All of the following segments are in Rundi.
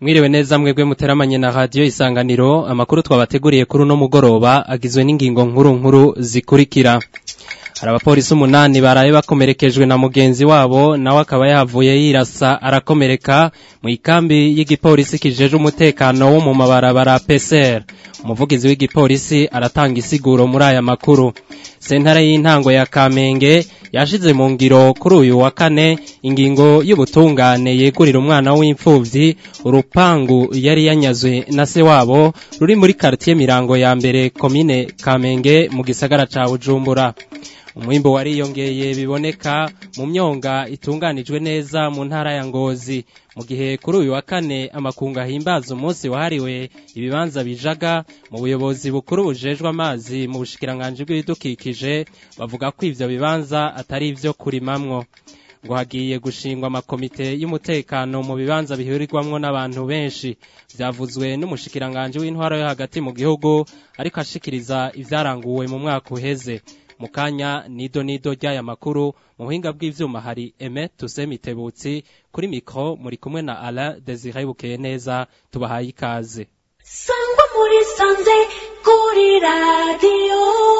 Mwiriwe neza mwebwe muteramanye na radio isanganiro amakuru twabateguriye kuri uno mugoroba agizwe n'ingingo nkuru nkuru zikurikira hari abapolisi umunani baraye bakomerekejwe na mugenzi wabo nawe akaba yahavuye yirasa arakomereka mu ikambi y'igipolisi kijeje umutekano wo mu mabarabara PCR umuvugizi w'igipolisi aratanga isiguro muri aya makuru sentare y'intango ya Kamenge yashize mu ngiro kuri uyu wa kane ingingo y'ubutungane yegurira umwana w'imfuvyi urupangu yari yanyazwe na se wabo ruri muri quartier Mirango ya mbere komine Kamenge mu gisagara ca Bujumbura umwimbo wariyongeye biboneka mu myonga itunganijwe neza mu ntara ya Ngozi mu gihe kuri uyu wa kane amakunga ahimbaza umunsi wahariwe ibibanza bijaga mu buyobozi bukuru bujejwe amazi mu bushikiranganje bw'ibidukikije bavuga ko ivyo bibanza atari ivyo kurimamwo ngo hagiye gushingwa amakomite y'umutekano mu bibanza bihurirwamwo n'abantu benshi vyavuzwe n'umushikiranganje w'intwaro yo hagati mu gihugu ariko ashikiriza ivyaranguwe mu mwaka uheze mu kanya nido nido ry'aya makuru mu buhinga bw'ivyuma hari Aime Tusemitebutsi kuri mikro muri kumwe na Alain Desire Bukeye neza tubahaye ikaze sangwa muri sanze kuri radio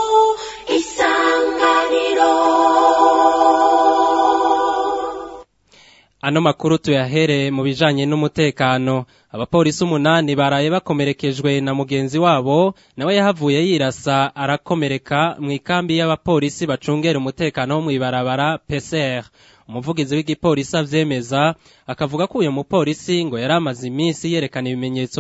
isanganiro Ano makuru tuyahere mu bijanye n'umutekano abapolisi umunani baraye bakomerekejwe na mugenzi wabo nawe yahavuye yirasa arakomereka mu ikambi y'abapolisi bacungera umutekano wo mw'ibarabara PCR umuvugizi w'igipolisi avyemeza akavuga ko uyu mupolisi ngo yari amaze iminsi yerekana ibimenyetso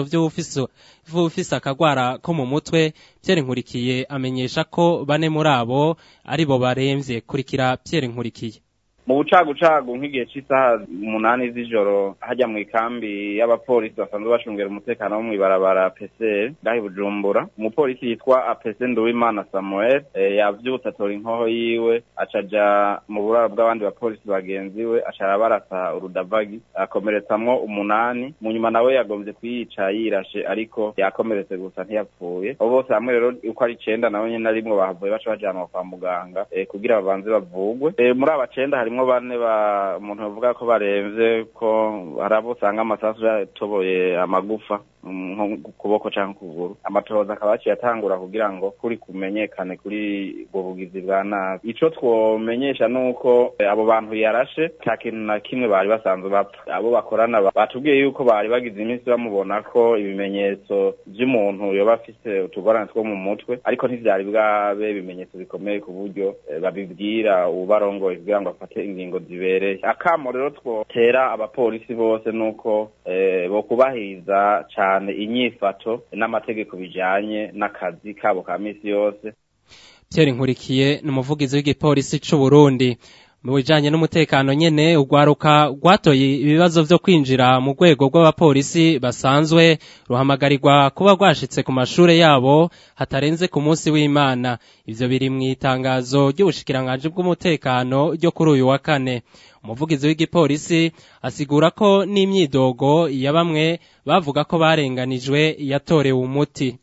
vy'ufise akagwara ko mu mutwe Pierre Nkurikiye amenyesha ko bane muri abo aribo baremvye kurikira Pierre Nkurikiye mu bucagucagu nk'igihe cy'isaha umunani z'ijoro hajya mu ikambi y'abapolisi basanzwe bacungera umutekano wo mw'ibarabara PCR ngahi Bujumbura umupolisi yitwa Apese Nduwimana Samuel e, yavyutse atora inkoho yiwe acaja mu buraro bw'abandi bapolisi bagenzi we aca arabarasa urudavagi akomeretsamwo umunani mu nyuma nawe yagombye kuyica yirashe ariko yakomeretse gusa ntiyapfuye abo bose hamwe rero uko ari icenda nabo nyene arimwo bahavuye baca bajanwa kwa muganga e, kugira babanze bavugwe e, muri aba cenda harimwo bane ba umuntu bavuga ko baremvye ko hari abo usanga amasasu yatoboye amagufa nko ku kuboko canke kuguru amatohoza akaba yaciye atangura kugira ngo kuri kumenyekane kuri ubwo bugizi bwa nabi ico twomenyesha nuko abo bantu yarashe nta kintu na kimwe bari basanzwe bapfa abo bakorana batubwiye yuko bari bagize iminsi bamubona ko ibimenyetso vy'umuntu yoba afise utugorane two mu mutwe ariko ntivyari bwabe ibimenyetso bikomeye ku buryo babibwira ubarongoye kugira ngo afate ingingo zibereye akamo rero twotera abapolisi bose nuko bokubahiriza cane inyifato n'amategeko bijanye n'akazi kabo ka misi yose Pierre Nkurikiye ni umuvugizi w'igipolisi c'u Burundi mu bijanye n'umutekano nyene urwaruka rwatoye ibibazo vyo kwinjira mu rwego rw'abapolisi basanzwe ruhamagarirwa kuba rwashitse ku mashure yabo hatarenze ku munsi w'Imana ivyo biri mu itangazo ry'ubushikiranganje bw'umutekano ryo kuri uyu wa kane umuvugizi w'igipolisi asigura ko n'imyidogo ya bamwe bavuga ko barenganijwe yatorewe umuti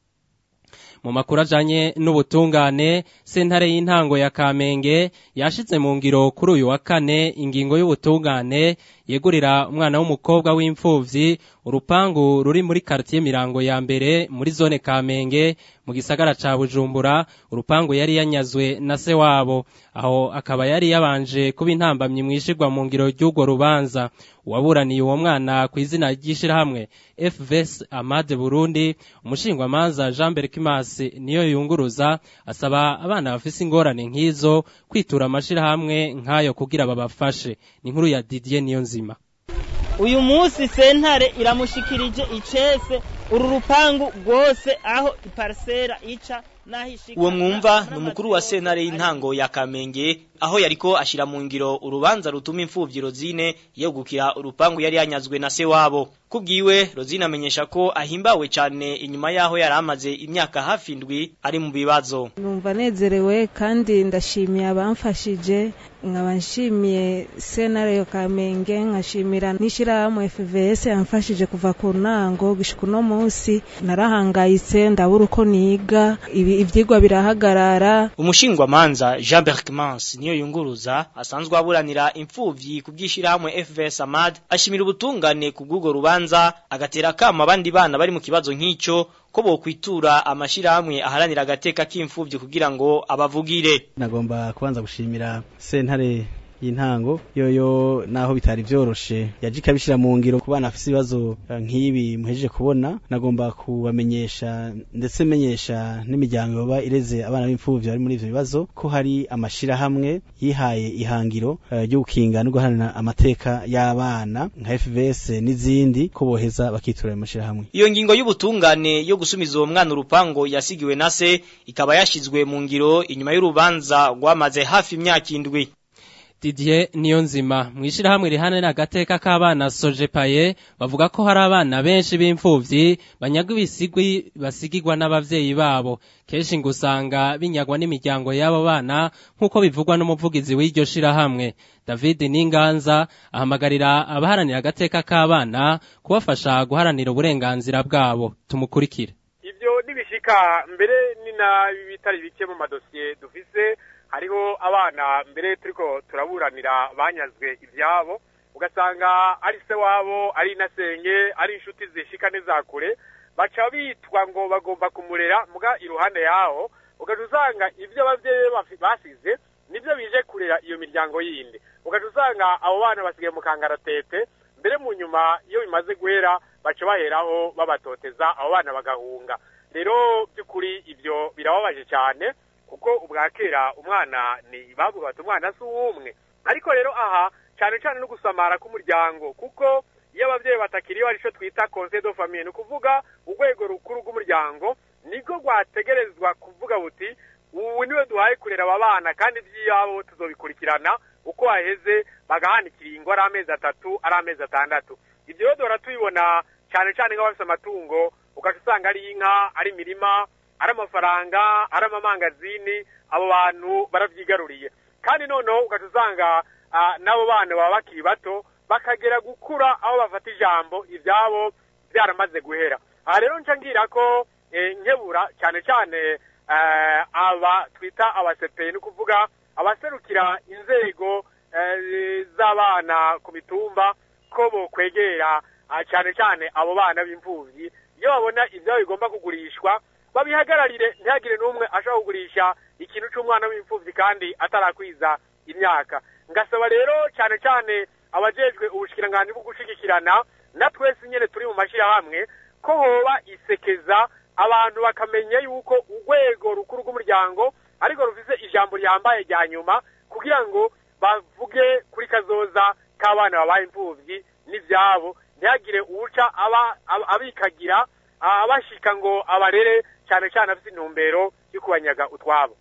mu makuru ajanye n'ubutungane sentare y'intango ya Kamenge yashize mu ngiro kuri uyu wa kane ingingo y'ubutungane yegurira umwana w'umukobwa w'imfuvyi urupangu ruri muri quartier Mirango ya mbere muri zone Kamenge mu gisagara ca Bujumbura urupangu yari yanyazwe na se wabo aho akaba yari yabanje kuba intambamyi mwishirwa mu ngiro ry'ugo rubanza uwaburaniye uwo mwana ku izina ry'ishirahamwe FVS Amade Burundi umushingwamanza Jean Berkimas niyo yunguruza asaba abana bafise ingorane nk'izo kwitura amashirahamwe nk'ayo kugira babafashe ni inkuru ya Didier Niyonzima uyu munsi sentare iramushikirije icese uru rupangu rwose aho iparsera ica uwo mwumva ni umukuru wa sentare y'intango ya kamenge aho yariko ashira mu ngiro urubanza rutuma imfuvyi rozine yegukira urupangu yari yanyazwe na se wabo kubwiwe rozine amenyesha ko ahimbawe cyane inyuma yaho yari amaze imyaka hafi indwi ari mu bibazo numva nezerewe kandi ndashimiye abamfashije nkaba nshimiye sentare yo kamenge nkashimira n'ishirahamwe FVS yamfashije kuva ku ntango gushika uno munsi narahangayitse ndabura uko niga ibi ivyigwa birahagarara umushingwamanza Jean Berkmans niyo niyo yunguruza asanzwe aburanira imfuvyi ku bw'ishirahamwe FVS Amad ashimira ubutungane ku bw'urwo rubanza agatera kama abandi bana bari mu kibazo nk'ico ko bokwitura amashirahamwe aharanira agateka k'imfuvyi kugira ngo abavugire nagomba kubanza gushimira sentare y'intango yoyo naho bitari vyoroshe yaje ikabishira mu ngiro ku bana bafise ibibazo eh, nk'ibi muhejeje kubona nagomba kubamenyesha ndetse menyesha n'imiryango yoba ireze abana b'imfuvyi bari muri ivyo bibazo ko hari amashirahamwe yihaye ihangiro eh, ryo gukinga no guharanira amateka y'abana nka FVS n'izindi ko boheza bakitura ayo mashirahamwe Iyo ngingo y'ubutungane yo gusumiza uwo mwana urupango yasigiwe na se ikaba yashizwe mu ngiro inyuma y'urubanza rwamaze hafi imyaka indwi. Didier Niyonzima mwishirahamwe rihanira agateka k'abana Sojepaye bavuga ko hari abana benshi b'imfuvyi banyagwa ibisigwi basigirwa n'abavyeyi babo kenshi ngo usanga binyagwa n'imiryango y'abo bana nk'uko bivugwa n'umuvugizi w'iryo shirahamwe David Ninganza ahamagarira abaharanira agateka k'abana kubafasha guharanira uburenganzira bwabo tumukurikire ibyo nibishika mbere ni na bitari bike mu madosiye dufise hariho abana mbere turiko turaburanira banyazwe ivyabo ugasanga ari se wabo ari nasenge ari inshuti zishika n'izakure baca bitwa ngo bagomba kumurera muga iruhande yaho ugaca usanga ivyo abavyeyi bafi- basize nivyo bije kurera iyo miryango yindi ugaca usanga abo bana basigaye mu kangaratete mbere mu nyuma iyo bimaze guhera baca baheraho babatoteza abo bana bagahunga rero by'ukuri ibyo birababaje cyane kuko ubwa kera umwana ni bavuga bati umwana si uw'umwe ariko rero aha cyane cyane no gusamara k'umuryango kuko iyo ababyeyi batakiriho ari cyo twita conseil de famille ni ukuvuga urwego rukuru rw'umuryango nibwo rwategerezwa kuvuga buti ubu niwe duhaye kurera aba bana kandi iby'iwabo tuzobikurikirana uko haheze bagahanikira ingo ari amezi atatu ari amezi atandatu ibyo rero duhora tubibona cyane cyane nk'abafite amatungo ugaca usanga ari inka ari imirima ari amafaranga ari amamangazini abo bantu barabyigaruriye kandi noneho ugaca usanga ah, n'abo bana baba bakiri bato bakagera gukura aho bafata ijambo ibyabo byaramaze guhera aha rero nca ngira ko eh, nkebura cyane cyane eh, aba twita abasepeye ni ukuvuga abaserukira inzego eh, z'abana ku mitumba ko bokwegera ah, cyane cyane abo bana b'imfuvyi iyo babona ivyabo bigomba kugurishwa babihagararire ntihagire n'umwe ashobora kugurisha ikintu c'umwana w'imfuvyi kandi atarakwiza imyaka ngasaba rero cyane cyane abajejwe ubushikiranganji bwo gushigikirana na twese nyene turi mu mashirahamwe ko hoba isekeza abantu bakamenya yuko urwego rukuru rw'umuryango ariko rufise ijambo ryambaye rya nyuma kugira ngo bavuge kuri kazoza k'abana babaye imfuvyi n'ivyabo ntihagire uwuca aba aba- abikagira abashika ngo abarere cyane cyane afite intumbero yo kubanyaga utwabo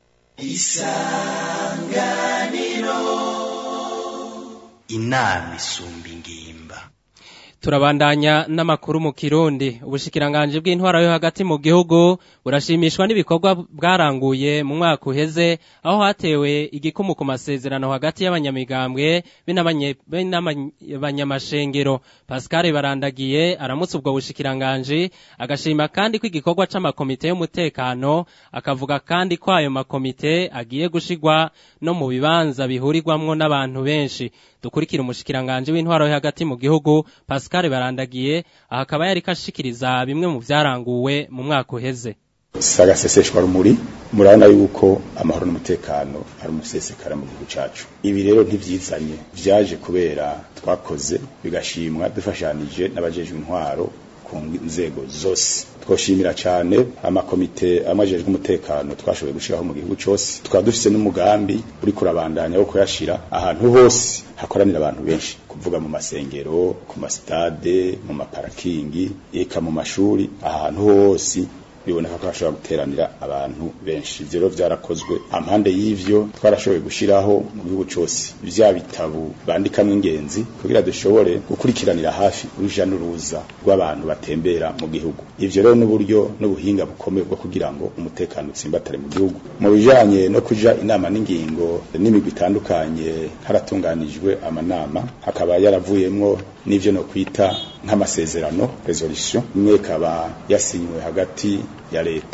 inama isumba ingimba Turabandanya n'amakuru mu Kirundi ubushikiranganje bw'intwara yo hagati mu gihugu burashimishwa n'ibikorwa bwaranguye mu mwaka uheze aho hatewe igikumu ku masezerano hagati y'abanyamigambwe b'abanyamashengero Pascal Barandagiye aramutse ubwo bushikiranganje agashima kandi ko igikorwa c'amakomite y'umutekano akavuga kandi ko ayo makomite agiye gushigwa no mu bibanza bihurirwamwo n'abantu benshi dukurikira umushikiranganje w'intwaro yo hagati mu gihugu Pascal Barandagiye aha akaba yari kashikiriza bimwe mu vyaranguwe mu mwaka uheze sagaseseshwa rumuri murabona yuko amahoro n'umutekano ari umusesekara mu gihugu cacu ibi rero ntivyizanye vyaje kubera twakoze bigashimwa dufashanije n'abajejwe intwaro ku nzego zose twoshimira cyane amakomite amajejwe umutekano twashoboye gushiraho mu gihugu cyose tukaba dufise n'umugambi uri kurabandanya wo kuyashira ahantu hose hakoranira abantu benshi kuvuga mu masengero ku masitade mu maparakingi eka mu mashuri ahantu hose biboneka ko hashobora guteranira abantu benshi ivyo rero vyarakozwe ampande y'ivyo twarashoboye gushiraho mu gihugu cose vya bitabu bandikamwo ingenzi kugira dushobore gukurikiranira hafi uruja n'uruza rw'abantu batembera mu gihugu ivyo rero n'uburyo n'ubuhinga bukomeye bwo kugira ngo umutekano utsimbatare mu gihugu mu bijanye no kuja inama n'ingingo n'imigwi itandukanye haratunganijwe amanama hakaba yaravuyemwo n'ivyo no kwita nk'amasezerano resolution imwe ikaba yasinywe hagati ya leta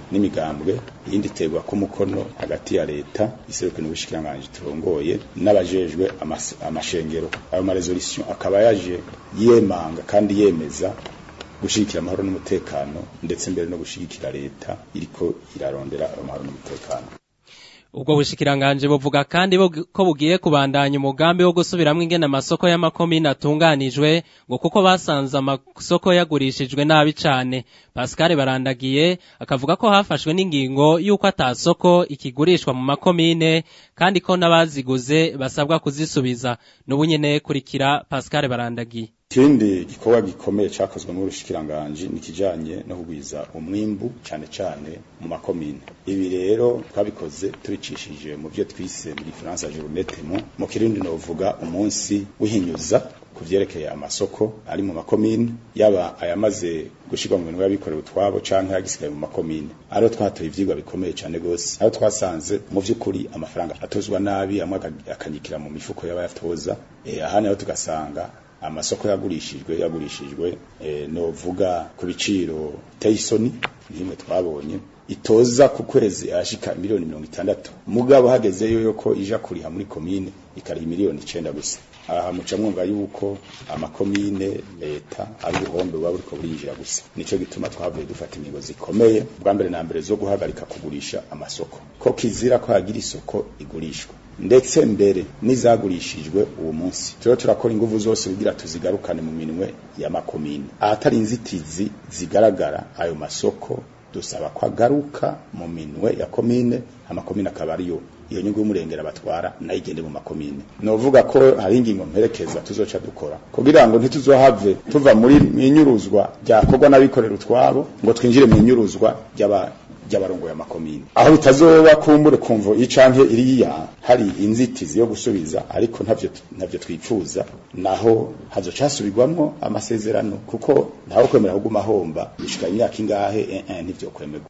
n'imigambwe iyindi iterwa ko umukono hagati ya leta iseruke n'ubushikiranganji turongoye n'abajejwe amas- amashengero ayo maresolution akaba yaje yemanga kandi yemeza gushigikira amahoro n'umutekano ndetse mbere no gushigikira leta iriko irarondera amahoro n'umutekano ubwo bushikiranganje buvuga kandi bug- ko bugiye kubandanya umugambi wo gusubiramwo ingene amasoko y'amakomine atunganijwe ngo kuko basanze amasoko yagurishijwe nabi cane Pascal barandagiye akavuga ko hafashwe n'ingingo y'uko atasoko ikigurishwa mu makomine kandi ko n'abaziguze basabwa kuzisubiza n'ubu nyene kurikira Pascal barandagiye ikindi gikorwa gikomeye cakozwe muri rushikiranganji ni kijanye no kugwiza umwimbu cane cane mu makomine ibi rero twabikoze tubicishije mu byo twise muri France journée témoin mu kirundi novuga umunsi w'ihinyuza ku vyerekeye amasoko ari mu makomine yaba ayamaze gushirwa mu bintu y'abikorera utwabo canke agisigaye mu makomine ariho twatoye ivyigwa bikomeye cane gose aho twasanze mu vy'ukuri amafaranga atozwa nabi amwe aka- akanyikira mu mifuko y'abayatoza eh, ahandi naho tugasanga amasoko yagurishijwe yagurishijwe eh, novuga ku biciro biteye isoni nk'imwe twabonye itoza ku kwezi ashika miliyoni mirongo itandatu mugabo hagezeyo yuko ija kuriha muri komine ikariha miliyoni icenda gusa aha muca mwumva yuko amakomine leta ari ubuhombe buba buriko burinjira gusa nico gituma twavuye dufata ingingo zikomeye bwa mbere na mbere zo guhagarika kugurisha amasoko ko kizira ko hagira isoko igurishwa ndetse mbere n'izagurishijwe uwo munsi turiho turakora inguvu zose kugira tuzigarukane mu minwe y'amakomine ahatari inzitizi zigaragara ayo masoko dusaba ko agaruka mu minwe ya komine amakomine akaba ariyo iyo nyungu y'umurengera batwara nayo igende mu makomine novuga ko hari ingingo mperekeza tuzoca dukora kugira ngo ntituzohave tuva muri inyuruzwa ryakorwa n'abikorera utwabo ngo twinjire mu inyuruzwa ry'aba ry'abarongoye amakomine aho bitazoba kumbure kumvo icanke iriya hari inzitizi yo gusubiza ariko ntavyo ntavyo twifuza naho hazoca hasubirwamwo amasezerano kuko ntawe kwemera kuguma homba bishika imyaka ingahe eh, eh, ntivyo kwemerwa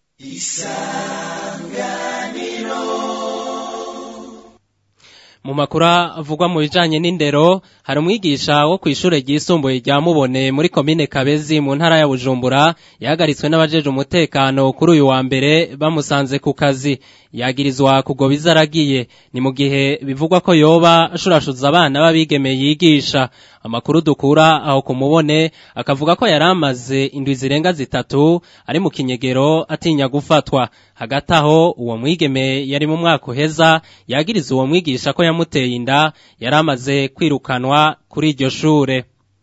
mu makuru avugwa mu bijanye n'indero hari umwigisha wo kw'ishure ryisumbuye rya Mubone muri komine Kabezi mu ntara ya Bujumbura yahagaritswe n'abajeje umutekano kuri uyu wa mbere bamusanze ku kazi yagirizwa kugoba izaragiye ni mu gihe bivugwa ko yoba ashurashuza abana b'abigeme yigisha amakuru dukura aho kumubone akavuga ko yari amaze indwi zirenga zitatu ari mu kinyegero atinya gufatwa hagati aho uwo mwigeme yari mu mwaka uheza yagiriza uwo mwigisha ko yamuteye inda yari amaze kwirukanwa kuri iryo shure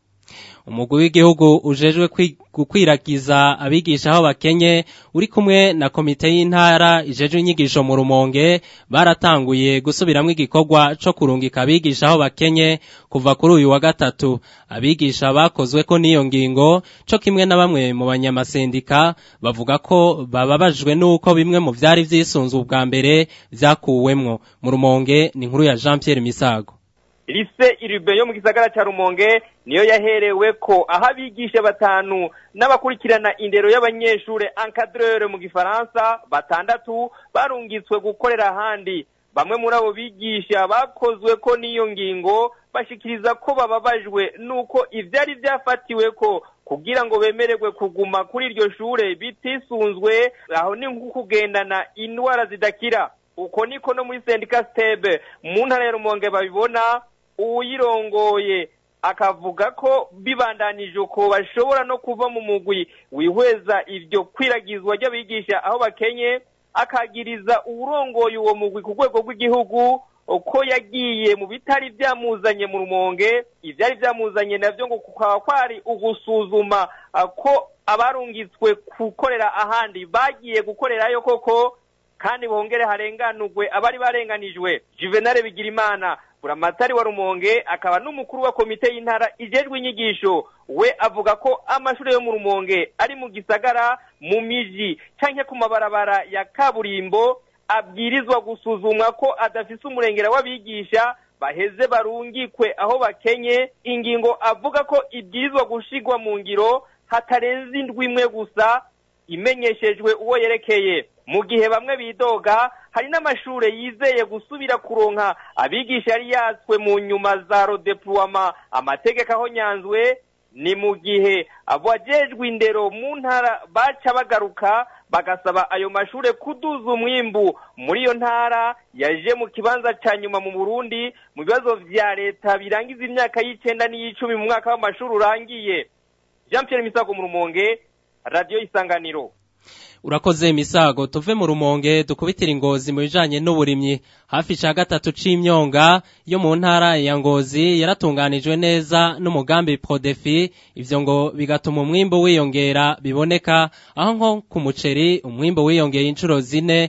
umugwi w'igihugu ujejwe kwi- gukwiragiza abigisha aho bakenye uri kumwe na komite y'intara ijejwe inyigisho mu rumonge baratanguye gusubiramwo igikorwa co kurungika abigisha aho bakenye kuva kuri uyu wa gatatu abigisha bakozwe ko n'iyo ngingo co kimwe na bamwe mu banyamasendika bavuga ko bababajwe n'uko bimwe mu vyari vyisunzwe ubwa mbere vyakuwemwo mu rumonge ni inkuru ya Jean Pierre Misago lise iribe yo mu gisagara ca rumonge niyo yaherewe ko aho abigisha batanu n'abakurikirana indero y'abanyeshure encadreur mu gifaransa batandatu barungitswe gukorera ahandi bamwe muri abo bigisha bakozwe ko n'iyo ngingo bashikiriza ko bababajwe n'uko ivyari vyafatiwe ko kugira ngo bemererwe kuguma kuri iryo shure bitisunzwe aho ni nko kugendana indwara zidakira uko niko no muri sendika stebe mu ntara ya rumonge babibona uwuyirongoye akavuga ko bibandanije uko bashobora no kuva mu mugwi wihweza iryo kwiragizwa ry'abigisha aho bakenye akagiriza uwurongoye uwo mugwi ku rwego rw'igihugu ko yagiye mu bitari byamuzanye mu rumonge ibyari byamuzanye nabyo ngo kukaba kwari ugusuzuma ah, ko abarungitswe gukorera ahandi bagiye gukorerayo koko kandi bongere harenganurwe abari barenganijwe juvenal bigirimana buramatari wa rumonge akaba n'umukuru wa komite y'intara ijejwe inyigisho we avuga ko amashuri yo mu rumonge ari mu gisagara mu miji canke ku mabarabara ya kaburimbo abwirizwa gusuzumwa ko adafise umurengera w'abigisha baheze barungikwe aho bakenye ingingo avuga ko ibwirizwa gushigwa mu ngiro hatarenze indwi imwe gusa imenyeshejwe uwo yerekeye mu gihe bamwe bidoga hari n'amashure yizeye gusubira kuronka abigisha yari yatswe mu nyuma za rodeploiement amategeko aho nyanzwe ni mu gihe abajejwe indero mu ntara baca bagaruka bagasaba ayo mashure kuduza umwimbu muri iyo ntara yaje mu kibanza ca nyuma mu Burundi mu bibazo vya leta birangiza imyaka y'icenda n'iy'icumi mu mwaka w'amashuri urangiye Jean Pierre Misago mu Rumonge Radio Isanganiro urakoze misago tuve mu rumonge dukubitira ingozi mu bijanye n'uburimyi hafi ca gatatu c'imyonga yo mu ntara ya ngozi yaratunganijwe neza n'umugambi prodefi ivyo ngo bigatuma umwimbo wiyongera biboneka aho nko ku muceri umwimbo wiyongeye inshuro zine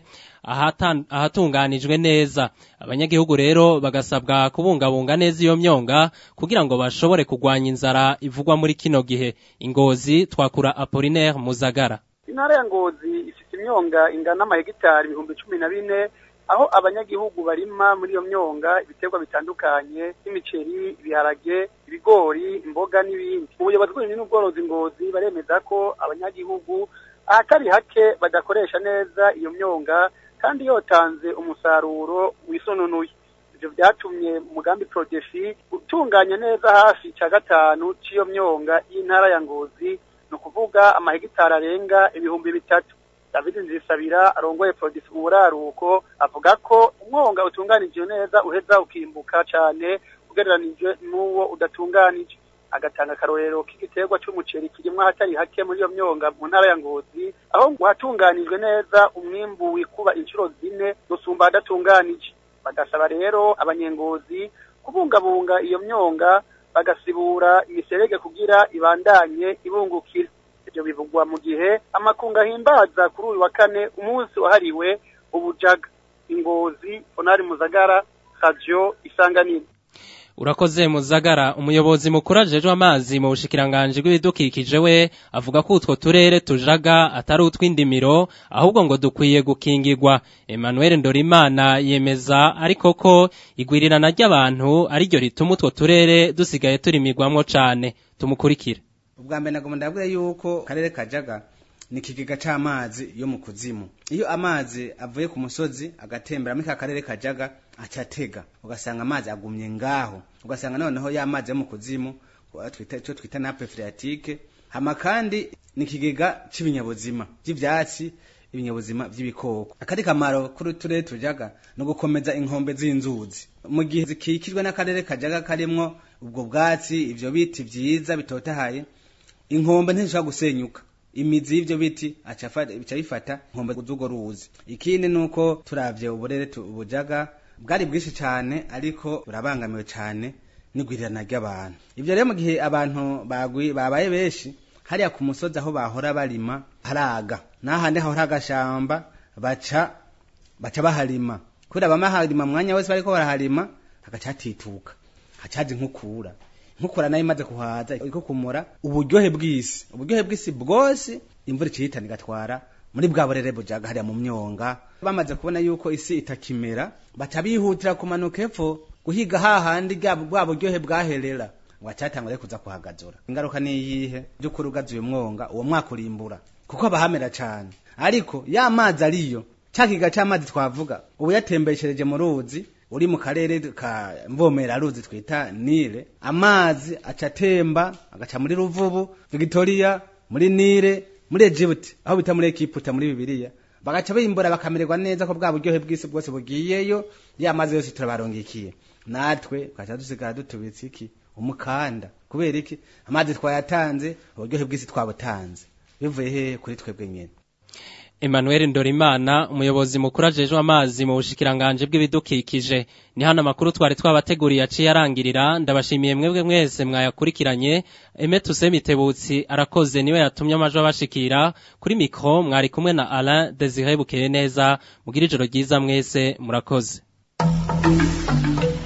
ahatunganijwe neza abanyagihugu rero bagasabwa kubungabunga neza iyo myonga kugira ngo bashobore kugwanya inzara ivugwa muri kino gihe ingozi twakura Apollinaire Muzagara intara ya ngozi ifite imyonga ingana n'amahegitari ibihumbi cumi na bine aho abanyagihugu barima muri iyo myonga ibiterwa bitandukanye nk'imiceri ibiharage ibigori imboga n'ibindi ubuyobozi bw'uburimyi n'ubworozi ngozi baremeza ko abanyagihugu ahatari hake badakoresha neza iyo myonga kandi yotanze umusaruro wisononuye ibyo byatumye umugambi prodefi utunganya neza hafi cya gatanu cy'iyo myonga y'intara ya ngozi ni ukuvuga amahegitari arenga ibihumbi bitatu david nzisabira arongoye produce uburaruko avuga ko umwonga utunganije neza uheza ukimbuka cyane ugereranije n'uwo udatunganije agatanga akarorero k'igiterwa cy'umuceri kirimo ahatari hake muri iyo myonga mu ntara ya ngozi aho ngo hatunganijwe neza umwimbu wikuba inshuro zine gusumba adatunganije bagasaba rero abanyengozi kubungabunga iyo myonga bagasibura imiserege kugira ibandanye ibungukira ibyo bivugwa mu gihe amakunga ahimbaza kuri uyu wa kane umunsi wahariwe ubujaga ingozi onari muzagara radio isanganiro urakoze muzagara umuyobozi mukuru ajejwe amazi mu bushikiranganje bw'ibidukikije we avuga ko utwo turere tujaga atari utw'indimiro ahubwo ngo dukwiye gukingirwa Emmanuel Ndorimana yemeza ariko ko igwirirana ry'abantu ariryo rituma utwo turere dusigaye turimigwamwo cane tumukurikire ubwa mbere nagomba ndabwira yuko karere kajaga ni ikigega c'amazi yo mu kuzimu iyo amazi avuye ku musozi agatembera muri ka karere kajaga acatega ugasanga amazi agumye ngaho ugasanga noneho ya mazi yo mu kuzimu twita cyo twita nappe phréatique hama kandi ni ikigega c'ibinyabuzima vy'ivyatsi ibinyabuzima vy'ibikoko akari kamaro kuri turere tujaga no gukomeza inkombe z'inzuzi mu gihe zikikijwe n'akarere kajaga karimwo ubwo bwatsi ivyo biti vyiza bitotahaye inkombe ntishobora gusenyuka imizi y'ivyo biti bica bifata inkombe z'urwo ruzi ikindi nuko turavye uburere bujaga bwari bwinshi cane ariko burabangamiwe cane n'igwirirana ry'abantu ivyo rero mu gihe abantu babaye benshi hariya ku musozi aho bahora barima haraga n'ahandi hahora agashamba baca baca baharima kubera bama harima mwanya wese bariko baraharima hagaca hatituka hacaza inkukura nkukura nayo imaze kuhaza iko kumura uburyohe bw'isi uburyohe bw'isi bwose imvura icihitana igatwara muri bwa burere bujaga hariya mu myonga bamaze kubona yuko isi itakimera baca bihutira kumanuka epfo guhiga hahandi bwa buryohe bwaherera ngo acatangwa rero kuza kuhagazura ingaruka ni iyihe by'ukuri ugazuye umwonga uwo mwaka urimbura kuko abahamera cane ariko ya mazi ariyo ca kiga c'amazi twavuga ubu yatembeshereje mu ruzi uri mu karere ka mvomera ruzi twita nile amazi aca atemba agaca muri ruvubu victoria muri nile muri egypt aho bita muri ekiputa muri bibiliya bagaca bimbura bakamererwa neza ko bwa buryohe bw'isi bwose bugiyeyo ya mazi yose turabarongikiye natwe tugaca dusigara dutubitse iki umukanda kubera iki amazi twayatanze uburyohe bw'isi twabutanze bivuye hehe kuri twebwe nyene Emmanuel Ndorimana umuyobozi mukuru ajejwe amazi mu bushikiranganje bw'ibidukikije ni hano amakuru twari twabateguriye aciye arangirira ndabashimiye mwebwe mwese mwayakurikiranye Aime Tusemitebutsi arakoze niwe yatumye amajwi abashikira kuri mikro mwari kumwe na Alain Desire Bukeye neza mugira ijoro ryiza mwese murakoze